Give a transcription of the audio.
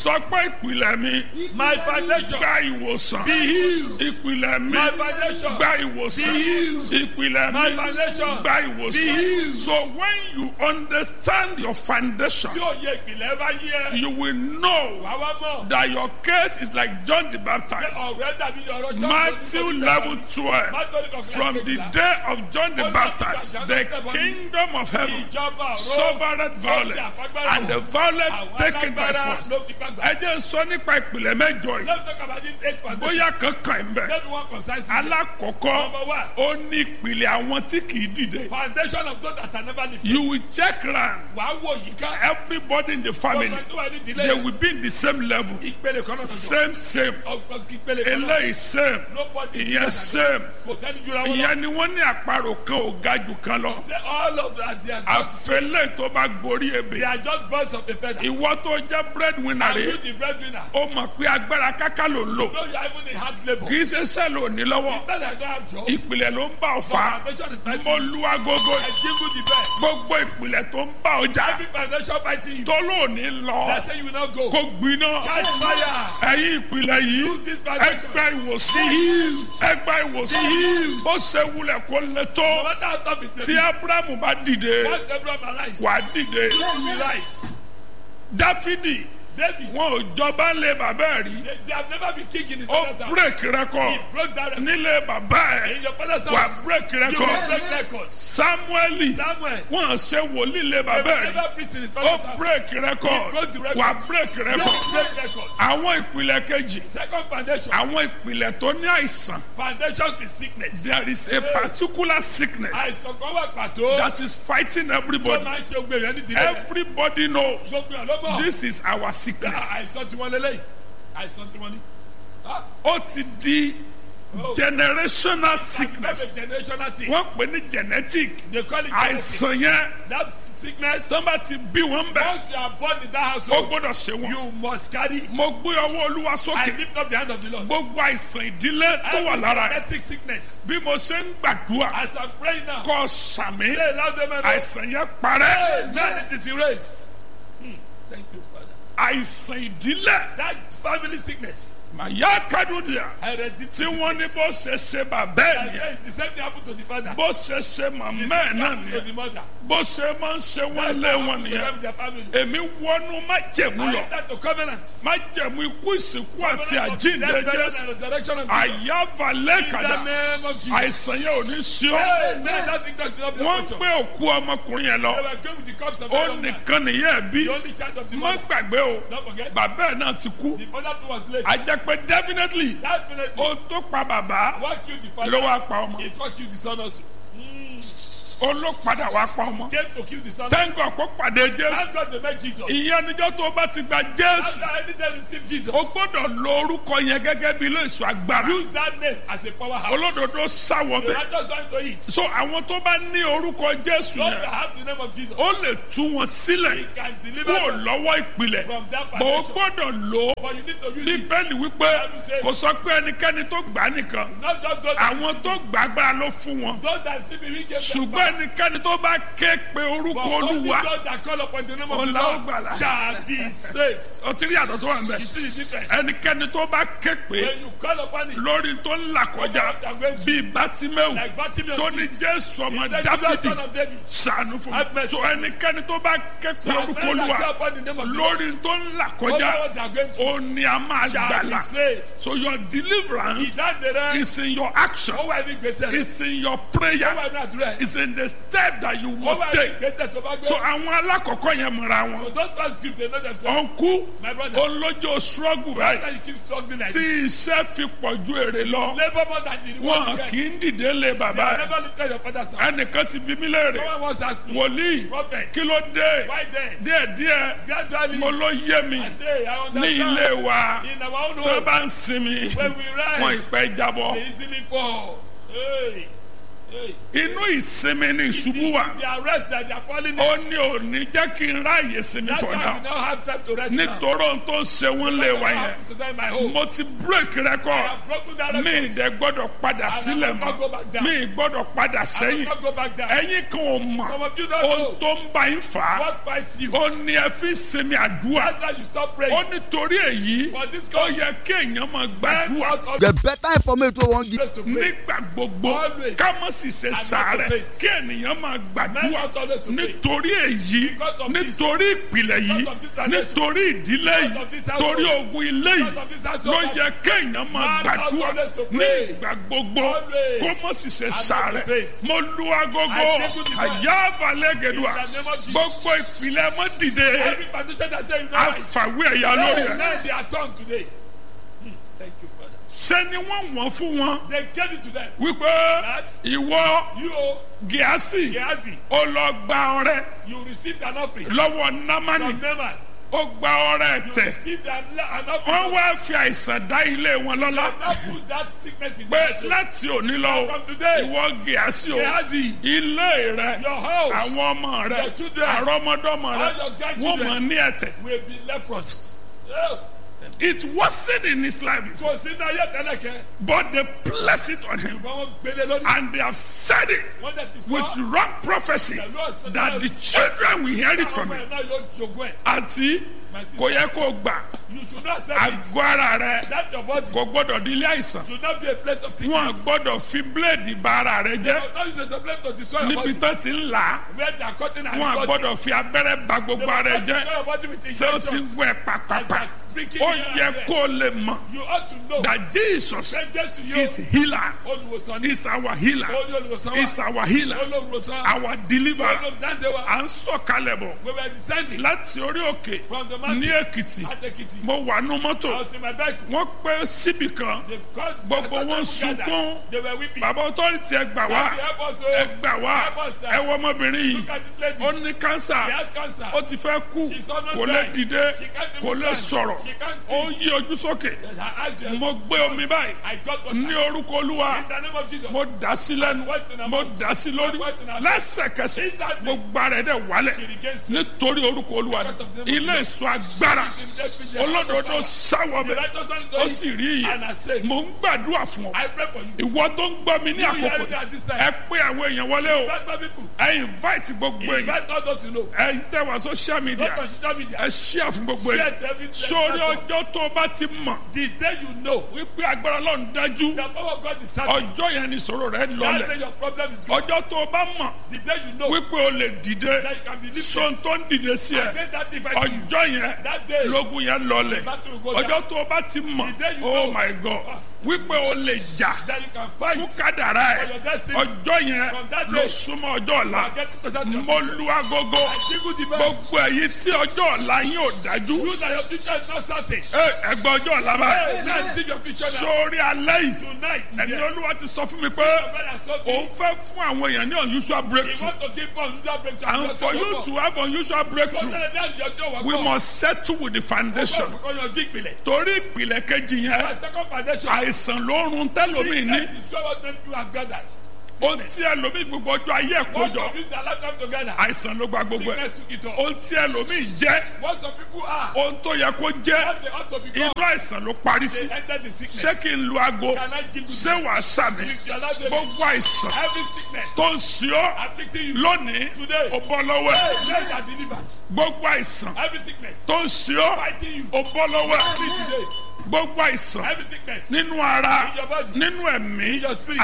sọ pé ìpìlẹ̀ mi My foundation. gba ìwòsàn Be healed. ìpìlẹ̀ mi My foundation. gba ìwòsàn Be healed. ìpìlẹ̀ My mi foundation. gba Be ìwòsàn healed. so when you understand your foundation Tí òye ìpìlẹ̀ bá yí ẹ. you will know Wà wá mọ̀. that your case is like John the Baptist Ọ̀rẹ́ dàbí ọ̀rọ̀ John. Matthew level twelve Matthew level from the day of John the Baptist the kingdom of heaven Ìjọba ọ̀rọ̀. suffered violence and the violent taken by force. ló fi gbàgbà. ẹ jẹ́ sọ nípa ìpìlẹ̀ mẹ́jọ yìí Let's talk about this eight foundations. bóyá kankan ẹ̀ ń bẹ̀. Let me one concise. alákọ̀ọ́kọ́ Number one. ó ní ìpìlẹ̀ àwọn tí kì í dìde. Foundation of those that are never lifted. you will check round Wàá wò yìí ká. everybody in the family Ọgbọ́n tó wà ní they ìdílé. will be in the same level Ìpele kan náà sọ̀tọ̀. same same Ọgbọ́n ìpele kan náà. eléyìí same Nobody is ìyẹn better same than- Kò sẹ́ni jura wọn lọ. ìyẹn ni wọ́n ní àparò kan ò ga jù kan lọ Say all of that they are just àfẹlẹ́ tó bá gorí they ebè are just birds of a feather. ìwọ tó jẹ́ breadwinner Are you rẹ̀ the breadwinner? ó mọ̀ pé agbára káká ló ń lò No, you are even a hard labour. kì í ṣe sẹ́ẹ̀lì òní lọ́wọ́ That I don't have job. ìpìlẹ̀ ló ń bá ọ fà á Foundation is mo fighting. lu agogo I jingle the bell. gbogbo ìpìlẹ̀ tó ń bá ọjà Every foundation fighting you. tó lóòní lọ They say you will not go. kó gbiná Catch fire. ẹ̀yin ìpìlẹ̀ yìí this foundation. ẹgbẹ́ ìwòsàn ẹgbẹ́ ìwòsàn bó ṣe wulẹ̀ kó lè No tó matter how tough it may tí be. abrahamu bá dìde Once Abraham arise. wà á dìde You will rise. dáfídì David. wọn ò jọba lé bàbá ẹ̀ rí They, they have never been king in his ó father's house. break record He broke that record. nílé bàbá In ẹ̀ your father's wà house. á break You will record break records. samueli Samuel. wọn ṣe wòlíì lé They bàbá will ẹ̀ rí never preach in his ó father's house. break record broke the record. wà á break You record will break records. àwọn ìpìlẹ̀ kejì Second foundation. àwọn ìpìlẹ̀ tó ní àìsàn Foundation is sickness. there is a particular sickness Àìsàn kan wà pàtó. that is fighting Tó everybody máa ń ṣe gbé yẹn nídìí rẹ̀. everybody knows Gbogbo yẹn ló mọ̀. this is our sickness Àìsàn tí wọ́n lélẹ́yìn. Àìsàn tí wọ́n ní. Ah, ó ti di oh. generational That's sickness a generational thing. wọ́n pè ní genetic They call it genetics. àìsàn yẹn That sickness. tọ́ba ti bí wọn bẹ̀ Once you are born in that ó household, gbọ́dọ̀ ṣe wọn. you must carry it. mo gbé ọwọ́ olúwa I sókè lift up the hand of the Lord. gbogbo àìsàn ìdílé tó wà Every lára ẹ̀ genetic sickness. bí mo ṣe ń gbàdúrà As I'm praying now, kọ́ sàmì say loud amen. àìsàn yẹn parẹ́ Amen. It is erased. Hmm. Thank you, Father. àìsàn ìdílé That family sickness. màyà kádùdìà Hereditary tí wọ́n ní sickness. bó ṣe ṣe bàbá ẹ̀ Like nìyẹn this, The same thing happened to the father. bó ṣe ṣe The màmá same ẹ̀ thing náà happened to nìyẹn the mother. bó ṣe máa ń ṣe wọ́n That's lé what wọn happened to nìyẹn them in their family. èmi wọnú májẹ̀mú I lọ enter to covenant. májẹ̀mú ikú ìsìnkú àti Covenant of àjíǹde death, burial, jésù and resurrection of Jesus. àyàfà In lẹ́kàdà the name of Jesus. àìsàn yẹn ò ní sí ọ Amen. That sickness will not be wọ́n a ń portion. gbé òkú ọmọkùnrin yẹn lọ They were going with the cups of the ó young man. nìkan nìyẹn ẹ̀ bí The only child of the má mother. gbàgbé o Don't forget. bàbá ẹ̀ náà ti kú The father too was late. a jẹ́ pé definitely Definitely. ó tó pa bàbá What killed the father? ló wá pa ọmọ It what killed the son also. ó ló padà wá pa ọmọ Came to kill the son. tẹ́ńgọ̀ kó pàdé jésù Thank God they met Jesus. ìyẹn níjọ́ tó o bá ti gba jésù After any time receive Jesus, o gbọ́dọ̀ lo orúkọ yẹn gẹ́gẹ́ bí ilé ìṣọ́ agbára use that name as a powerhouse. olódodo sáwọ The bẹ̀ righteous don't to it. so àwọn tó bá ní orúkọ jésù Those that yẹn have the name of Jesus, ó lè tú wọn sílẹ̀ He can deliver kúrò them lọ́wọ́ ìpìlẹ̀ from that bó o foundation. gbọ́dọ̀ lò ó But you need to use it. bíbélì wípé kò sọ pé ẹnikẹ́ni tó gbà á nìkan Not just those that, àwọn tó gbà agbára ló fún wọn those that see me, we give them ṣùgbọ́n back. ẹnikẹ́ni tó bá ké pe orúkọ But only olúwa those that call upon the name of the Ọlá ó Lord gbàlà. shall be saved. ó ti rí àtọ̀ tó wà ń bẹ̀ You see the difference? ẹnikẹ́ni tó bá ké pe When you call upon it, lórí tó ń là kọjá bíi bátímẹ́wù like Bartimaeus tó ní did, jésù ọmọ the Jesus dáfídì son of David, sànù fún Have mi mercy. so ẹnikẹ́ni tó bá ké pe shall orúkọ men that olúwa call upon the name of the Lord, lórí tó ń là over kọjá what they are going through, ó ní a máa shall be gbàlà saved. so your deliverance Ìdáǹdè rẹ, is in your action ó wà ní gbèsè rẹ, is in your ó prayer wà ní àdúrà rẹ, is in the step that you ó must wà ní take gbèsè tó bá gbé. so àwọn alákọ̀ọ́kọ́ yẹn mọ̀ra wọn So don't pass script, they know themselves. ọ̀nkú My brother, olójó struggle báyìí why you keep struggling like tí this? iṣẹ́ fi pọ̀ ju èrè lọ Labour more than the reward you wọn get. kì í dìde lé They bàbá have ẹ̀ never looked at your father's house. ẹnìkan ti bí mí léèrè Someone once asked me, wòlíì Prophet, kí ló dé why then? díẹ̀díẹ̀ Gradually, mo ló yé mi I say, I ní understand. ilé wa In our own tó home, bá ń sinmi when we wọn rise, ìpẹ́ jábọ́ they easily fall. Hey. Hey. inú ìsinmi ni ìṣubú wà The arrest that they are falling ó in. ní òní jẹ́ kí n ráàyè sinmi That's for why we now now have time to rest now. nítorí ohun tó ń ṣe wọ́n lé wa What yẹn happened to them in my home? mo ti break I record have broken that mi record. ìdẹ gbọ́dọ̀ padà sílẹ̀ will not go back mọ́ down. mi gbọ́dọ̀ padà I will sẹ́yìn not go back down. ẹ̀yin kan ò mọ̀ Some of you don't know ohun tó ń bá yín fà á what fights you. ó ní ẹ fi sinmi àdúrà That's why you stop ó praying. nítorí èyí For this ó cause, yẹ kéèyàn máa men gbàdúrà out of The better information we wan give. place to pray. nígbà gbogbo Always. ká má sì ṣe not sàárẹ̀ to faint. kí ènìyàn máa Men gbàdúrà out always to pray. nítorí èyí Because of this. nítorí ìpìlẹ̀ yìí Because of this tradition. nítorí ìdílé Because yìí of this household. torí ogun ilé yìí Because of this household. ló yẹ kéèyàn máa Man gbàdúrà ought always to ní pray. ìgbà gbogbo Always. kó má sì ṣe not to sàárẹ̀ faint. mo lu agogo I say good night. àyà balẹ̀ gẹ̀dùà In the name of Jesus. gbogbo ìpìlẹ̀ mọ́ dìde Every foundation that say you know right. àfàwé ẹ̀yà lórí Hey, ẹ̀ now they are turned today. Hmm, Thank you, Father. ṣé ni wọ́n wọ́n fún wọn They gave it to them. wípé That ìwọ you, oh, gíásì Gehazi, ó lọ gba ọrẹ you received an offering lọ́wọ́ námánì from Naaman. ó gba ọrẹ You tẹ̀ received an, an wọ́n offering. wá fi àìsàn dá ilé wọn lọ́lá Now put that sickness in pé your soul. láti òní lọ o, From today, ìwọ gíásì o Gehazi, ilé rẹ your house àwọn ọmọ rẹ Your children, àrọmọdọ́mọ rẹ all your wọ́n grandchildren. mọ̀ ní ẹ̀tẹ̀ will be leprous. Oh, it wasn't in his life before, Kò sí náà yẹ tẹ́lẹ̀ kẹ́. but they placed it on him Ṣùgbọ́n wọ́n gbélé lórí. and they have said it Wọ́n dẹ̀ ti with sọ. wrong prophecy that the children will hear it from Àwọn him ọmọ ẹ̀ náà yóò jogún ẹ̀. àti My kò sister, yẹ kó gbà you should not accept it. àgọ́ ara rẹ That your body kò gbọ́dọ̀ di ilé àìsàn should not be a place of wọn sickness. gbọ́dọ̀ fi bíléèdì ba ara rẹ jẹ́ But not use it as a place to destroy your níbi body. tó ti ń là á Where they are cutting and wọn cutting. gbọ́dọ̀ fi abẹ́rẹ́ ba gbogbo ara rẹ Destroy jẹ́ your body with ṣé o ti injections. wẹ̀ And pàpàpà they are pricking ó you yẹ here and there. kó o lè mọ̀ You ought to know. that Jesus Say Jesus to you. is healer Olùwòsàn ní. is our healer Olú olùwòsàn is wa. our healer Olùwòsàn. our deliverer Olùdáǹdè wa. à ń sọ̀kalẹ̀ bọ̀ We were descending láti orí òkè from the ní mountain Èkìtì at Ekiti. mo wà nú mọ́tò I was in my vehicle. wọ́n pẹ́ síbì kan They called Gbogbo they wọn gathered. sunkún. They were weeping. bàbá ọtọ́rìtì ẹ gbà wá Daddy, help us, oh. ẹ gbà wá Help us, sir. ẹ wọ ọmọbìnrin yìí Look at this lady. ó ní She kánsà has cancer. ó ti fẹ́ kú She's almost kò lè dying. dìde She can't kò even lè stand. sọ̀rọ̀ She can't speak. ó yí ojú sókè And her eyes were- mo gbé omi báyìí I got what ní orúkọ olúwa In the name of Jesus. mo dà sí lẹ́nu What in her mo mouth? dà sí lórí What in her mouth? lẹ́sẹ̀kẹsẹ̀ Instantly. gbogbo ara ẹ̀ dẹ̀ wálẹ̀ She regains strength. nítorí orúkọ olúwa Because of the name of ilé Jesus. ìsọ agbára She's in death with olódodo sáwọ The bẹ righteous one ó is sì going rí And I iye say, mo ń gbàdúrà fún ọ I pray for you. ìwọ tó ń gbọ́ mi ní You àkókò hearing me at this time. ẹ pé àwọn èèyàn wọlé o Invite my people. ẹ invite gbogbo èèyàn Invite all those you know. ẹ tẹ wá social media Not on social media. ẹ share fún gbogbo Share èèyàn to every sórí platform. ọjọ́ tó o bá ti mọ̀ The day you know wípé agbára ọlọ́run dájú the power of God is certain. ọjọ́ yẹn ni ìṣòro rẹ That day lọlẹ̀ your problem is gone. ọjọ́ tó o bá mọ̀ The day you know wípé o lè dìde that you can be lifted. sọ́n tó ń dìde sí ẹ Against that device you. ọjọ́ yẹn That day. lógun yẹn lọlẹ̀ battle will go down. ọjọ́ tó o bá ti mọ̀ The day you oh know. my god wípé o lè jà That you can fún fight. kádàrá For ẹ your destiny. ọjọ́ yẹn From that ló day. súnmọ́ ọjọ́ ọ̀la You are getting closer to your mo future. lu agogo I jingle the bell. gbogbo èyí tí ọjọ́ ọ̀la yín ò dájú You that your future is not certain. ẹ ẹgbẹ́ ọjọ́ ọ̀la bá Hey, now see your future now. sórí alẹ́ yìí Tonight, ẹni yeah. olúwa ti sọ fún mi pé Your God has told òun me. fẹ́ fún àwọn èèyàn ní unusual He breakthrough want to give us unusual breakthrough. and for you to have unusual breakthrough we must settle with the foundation Because your big belly. torí ìpìlẹ̀ kejì yẹn My second foundation. àìsàn ló ń run tẹ́lómi ní Sickness is what many people have gathered. ohun tí ẹlòmíì gbogbo ọjọ́ ayé ẹ̀ Most kójọ of this their lifetime together. àìsàn ló gba gbogbo ẹ̀ Sickness took it all. ohun tí ẹlòmíì jẹ́ What some people are. ohun tó yẹ kó jẹ́ What they ought to become. inú àìsàn ló parí sí They enter the ṣé sickness. kí n lu aago Can I jingle ṣé wàá sàmì If you allow them- gbogbo àìsàn Every sickness tó ń ṣe ọ́ afflicting you. lónìí Today. ó bọ́ lọ́wọ́ ẹ̀ Hey, let are delivered. gbogbo àìsàn Every sickness tó ń ṣe ọ́ fighting you. ó bọ́ lọ́wọ́ ẹ̀ Free today. gbogbo àìsàn Every sickness nínú ara In your body. nínú ẹ̀mí In your spirit.